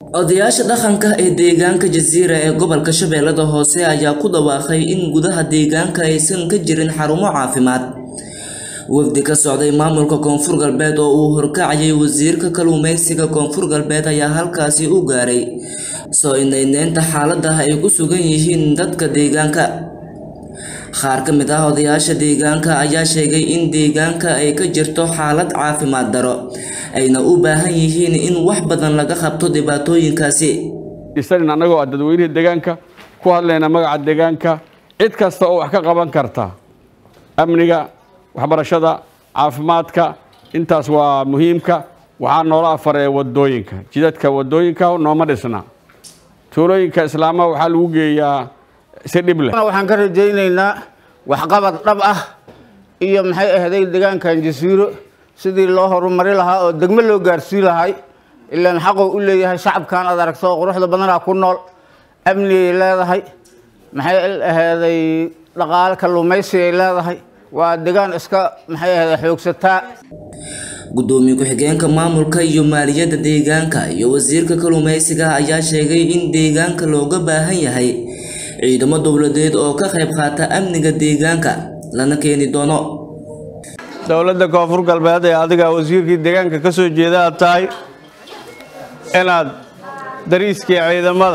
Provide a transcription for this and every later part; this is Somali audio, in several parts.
odayaasha dhaqanka ee deegaanka jasiira ee gobolka shabeellada hoose ayaa ku dhawaaqay in gudaha deegaanka aysan ka jirin xarumo caafimaad wafdi ka socday maamulka koonfur galbeed oo uu horkacayay wasiirka kalluumeysiga koonfur galbeed ayaa halkaasi u gaaray soo inayneynta xaaladaha ay ku sugan yihiin dadka deegaanka qaar ka mid ah odayaasha deegaanka ayaa sheegay in deegaanka ay ka jirto xaalad caafimaad daro ayna u baahan yihiin in wax badan laga qabto dhibaatooyinkaasi isanin annagoo ah dadweynihii deegaanka ku hadlayna magaca deegaanka cid kasta oo wax ka qaban karta amniga waxbarashada caafimaadka intaas waa muhiimka waxaa noola afaree wadooyinka jidadka wadooyinka nooma dhisna tuulooyinka islaamaha waxaa lagu geeyaa si dhib leh waxaan ka rajaynaynaa waxqabad dhab ah iyo maxay ahday deegaankan jasiiro sidii loo horumari lahaa oo degmo loo gaarsii lahay ilaan xaquu u leeyahay shacabkan aad aragto quruxda badanaa ku nool amnigay leedahay maxay ahday dhaqaale kalluumaysigay leedahay waa degaan iska maxay ahday xoogsataa gudoomiye ku-xigeenka maamulka iyo maaliyadda deegaanka iyo wasiirka kalluumeysiga ayaa sheegay in deegaanka looga baahan yahay ciidamo dowladeed oo ka qayb qaata amniga deegaanka lana keeni doono dowladda koonfur galbeed ee adiga wasiirkii deegaanka ka soo jeeda aad tahay inaad dariiskii ciidamada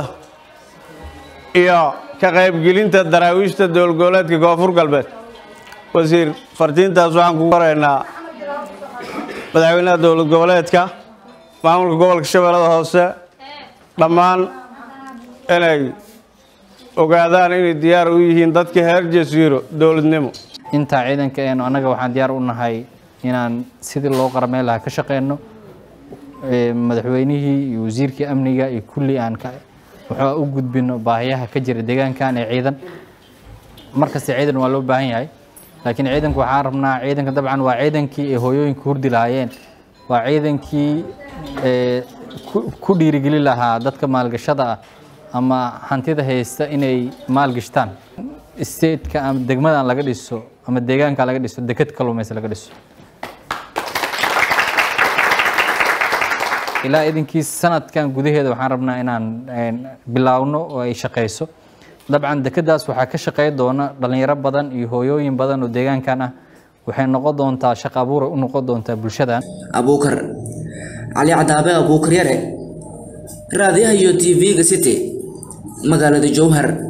iyo ka qaybgelinta daraawiishta dowlgoboleedka koonfur galbeed wasiir fartiintaas waxaan ku qoraynaa madaxweynaha dowlad goboleedka maamulka gobolka shabeellada hoose dhammaan inay ogaadaan inay diyaar u yihiin dadka heer jasiiro dowladnimo intaa ciidanka eenu annaga waxaan diyaar u nahay inaan sidii loo qaramey lahaa ka shaqeyno madaxweynihii iyo wasiirkii amniga iyo kulli aan waxaa u gudbino baahiyaha ka jira deegaankan ee ciidan markasta ciidan waa loo baahan yahay laakiin ciidanku waxaan rabnaa ciidanka dabcan waa ciidankii ay hooyooyinka hurdi lahaayeen waa ciidankii ku dhiirigeli lahaa dadka maalgashada ah ama hantida haysta inay maalgashtaan stateka ama degmadan laga dhiso ama deegaanka laga dhiso deked kalluumaysa laga dhiso ilaa idinkiis sanadkan gudaheeda waxaan rabnaa inaan bilaawno oo ay shaqayso dabcan dekedaas waxaa ka shaqey doona dhalinyaro badan iyo hooyooyin badan oo deegaankan ah waxay noqon doontaa shaqo abuura u noqon doontaa bulshadan abuukar cali cadaabe abuukar yare raadiyaha iyo t v-ga city magaalada jowhar